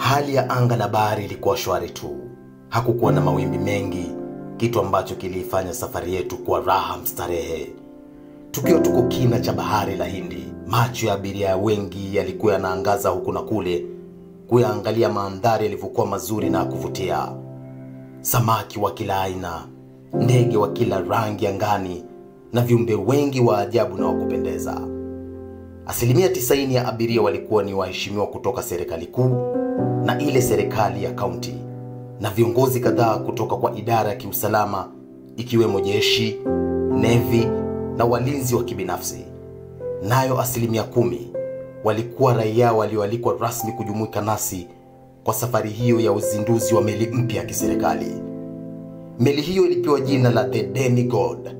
Hali ya anga na bahari ilikuwa shwari tu, hakukuwa na mawimbi mengi, kitu ambacho kiliifanya safari yetu kuwa raha mstarehe. Tukiwa tuko kina cha bahari la Hindi, macho ya abiria wengi yalikuwa yanaangaza huku na kule kuyaangalia mandhari yalivyokuwa mazuri na ya kuvutia. Samaki wa kila aina, ndege wa kila rangi angani na viumbe wengi wa ajabu na wa kupendeza. Asilimia tisaini ya abiria walikuwa ni waheshimiwa kutoka serikali kuu na ile serikali ya kaunti na viongozi kadhaa kutoka kwa idara ya kiusalama ikiwemo jeshi, nevi na walinzi wa kibinafsi. Nayo asilimia kumi walikuwa raia walioalikwa rasmi kujumuika nasi kwa safari hiyo ya uzinduzi wa meli mpya ya kiserikali. Meli hiyo ilipewa jina la The Demigod